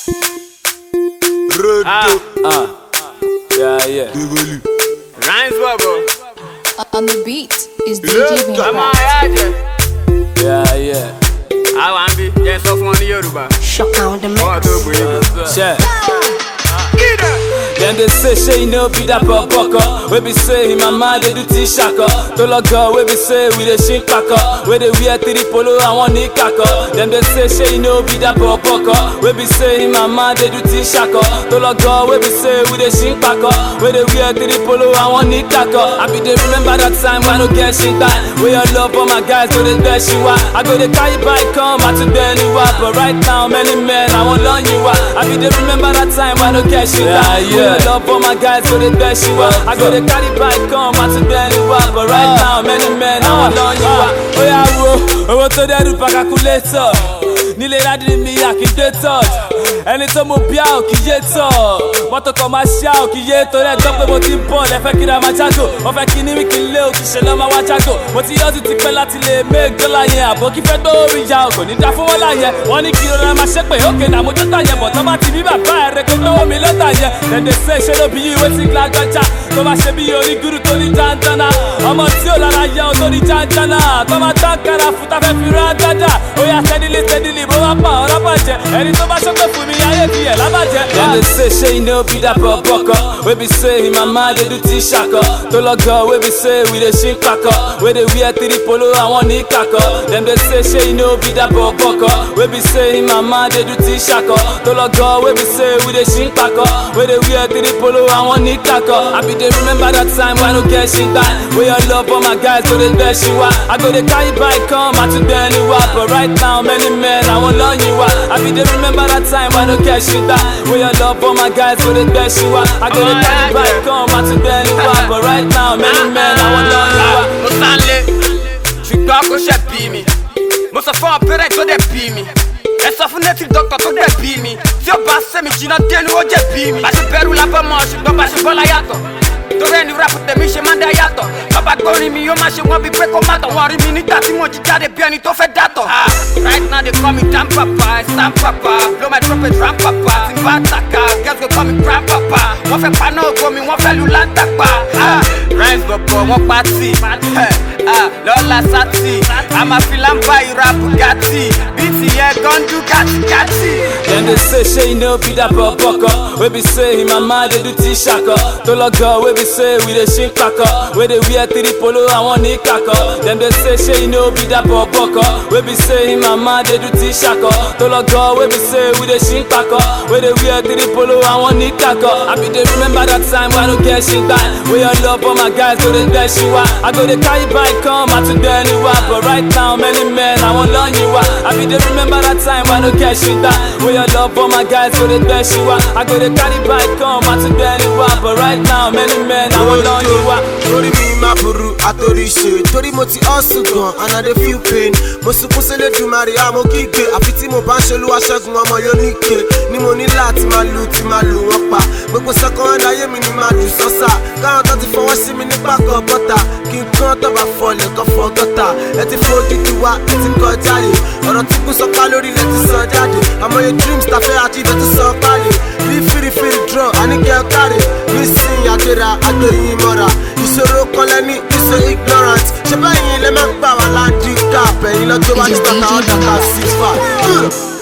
Rodo. Uh, yeah, yeah. Bigoli. Rhymes bubble. On the beat is Yeah, DJ Ọmọ Vampire. ẹ̀yà jẹ. Yeah, yeah. Àwọn àmì jẹ́ sọ fún ọ ní Yorùbá. Shock on the Ọwọ́ tó gbé yìí. Check. Then they say, say you know be that bucker. We be say him and man they do t-shaka. To log we be say we the shin paka. We they wear three polo and one knee kaka. Then they say, say you know be that bucker. We be say him and man they do t-shaka. To log we be say we the shin paka. We they wear three polo and one knee kaka. I be they remember that time when I no get shit time. We all love all my guys go they dash you out. I go they carry bike come I to bend you up. But right now many men I won't learn you out. I be they remember that time when I no get shit time. We all love all my guys go they dash you out. I go they carry bike come I to bend you up. But right now many men I won't learn you out. Oh yeah, wo, owó tó dẹ́rù pa calculator. Nílé ládìrí mi àkìdé touch. Ẹni tó mú bíà ò kì í yé tọ̀. Mọ́tò kan máa ṣá ò kì í yé torí ẹjọ́ pé mo ti ń bọ̀ lẹ́fẹ́ kí ra máa jágò. Wọ́n fẹ́ kí ní wíkì lé òkì ṣe lọ́ máa wá jágò. Mo ti yọ́ ti ti pẹ́ láti lè make dọ́là yẹn. Àbọ̀ kí fẹ́ tó rí ya ò kò ní dá fún wọn láyẹn. Wọ́n ní kí rọra máa ṣe pé ókè náà mo tó tà yẹn. Bọ̀ tó bá ti bí bàbá rẹ̀ kó tó mi ló tà yẹn. Dẹ̀dẹ̀ ṣe ṣe ló bí yí ìwé tí gbàgbọ́jà. Tó bá ṣe bí onígúrú tó ní jàǹdànà. Ọmọ tí ò lára yẹ ò tó ní jàǹdànà. Tó bá tán kára fún tá fẹ́ fi rán gádà. Ó yà steadily steadily bó bá pa ọ̀rọ̀ bàjẹ́. Ẹni tó bá ṣọ́pẹ́ fún mi ayé ti ẹ̀ lábàjẹ́. Dem dey say ṣé you no be that bọ̀bọ̀kọ̀. Wey be say him and man dey do t-ṣakọ. Tó lọ́gọ̀ wey be say we dey ṣí pakọ̀. Wey dey wear three polo àwọn ní kakọ̀. Dem dey say ṣé you no be that bọ̀bọ̀kọ̀. Wey be say him and man dey do t-ṣakọ. Tó lọ́gọ̀ wey be say we dey ṣí pakọ̀. Wey dey wear three polo àwọn ní kakọ̀. I be dey remember that time when I no get shit time. Wey your love all my guys go dey dash you out. I go dey carry bike come àti bẹ́ẹ̀ ni wá. But right now many men àwọn lọ́yìn wá. I be dey remember that time when I no get shit time. Wey your love all my guys go dey dash you out. I go dey carry bike come àti bẹ́ẹ̀ ni wá. But right now many men àwọn lọ́yìn wá. Mo sánlé, ṣùgbọ́n kò ṣe bí mi. Mo sọ fún ọ̀pẹ̀rẹ̀ tó dẹ̀ bí mi. Ẹ sọ fún native doctor tó dẹ̀ bí mi. Tí ó bá sẹ́mi jìnnà dénú ó jẹ̀ bí mi. Bá ṣe bẹ̀rù lábọ́ mọ́ ṣùgbọ́n bá ṣe bọ́lá yàtọ̀. Torí ẹni rap tèmi ṣe máa ń dá yàtọ̀. Bàbá gbórin mi yóò máa ṣe wọ́n bí pé kó má tọ̀. Wọ́n rí mi nígbà tí mo jí jáde bí ẹni tó fẹ́ dàtọ̀. Ah, Right now they call me Dam Papa, Sam Papa, blow my trumpet Ram Papa, tí n bá tàkà, girls go call me Grand Papa. Wọ́n fẹ́ paná ògo mi, wọ́n fẹ́ lu látàpá. Ah, Rhymes bọ̀bọ̀ wọ́n pàtì, Ah, lọ́la sátì, àmàfilà ń bá ìra Bugatti, bíìtì yẹn gọ́ndú gàtìgàtì. Dem dey say ṣé you no be that bọ̀bọ̀kọ̀. Wey be say him and man dey do t-ṣakọ. Tó lọ́gọ̀ wey be say we dey ṣí pakọ̀. Wey dey wear three polo àwọn ní kakọ̀. Dem dey say ṣé you no be that bọ̀bọ̀kọ̀. Wey be say him and man dey do t-ṣakọ. Tó lọ́gọ̀ wey be say we dey ṣí pakọ̀. Wey dey wear three polo àwọn ní kakọ̀. I be dey remember that time when I no get shit time. Wey your love all my guys go dey dash you out. I go dey carry bike come àti bẹ́ẹ̀ ni wá. But right now many men àwọn lọ́yìn wá. I be dey remember that time when I no get shit time. Wey your love all my guys go dey dash you out. I go dey carry bike come àti bẹ́ẹ̀ ni wá. But right now many men àwọn lọ́yìn wá. Torí mi máa burú àtòrí ṣe. Torí mo ti hustle gan and I dey feel pain. Mo sunkún sílé dùmarè àmọ́ kígbe. Àfi tí mo bá ń ṣe olúwa ṣẹ́gun ọmọ yóò níke. Ni mo ní láti máa lu ti máa lù wọ́n pa. Gbogbo second ayé mi ni máa dùn sọ́sà. Káwọn tó ti fọwọ́ sí mi nípa kan bọ́tà. Kí n kán tó bá fọlẹ̀ kan fọ gọ́tà. Ẹ ti fojú ti wá, ẹ ti kọjá yìí. Ọ̀rọ̀ tí kú sọ pa lórí ilẹ̀ ti sọ jáde. Àmọye dreams ta fẹ́ achieve ẹ ti sọ pálí. Bí fìrìfìrì drum, àníkẹ́ káre. Bí sin àgbéra, àgbéyìn mọ́ra. Ìṣòro kan lẹ́ni, ìṣe ignorant. Ṣé báyìí lè máa ń gbà wá láńdí káàpẹ̀ yín lọ́jọ́ wájú tàkà ọ̀dà ká sí fà?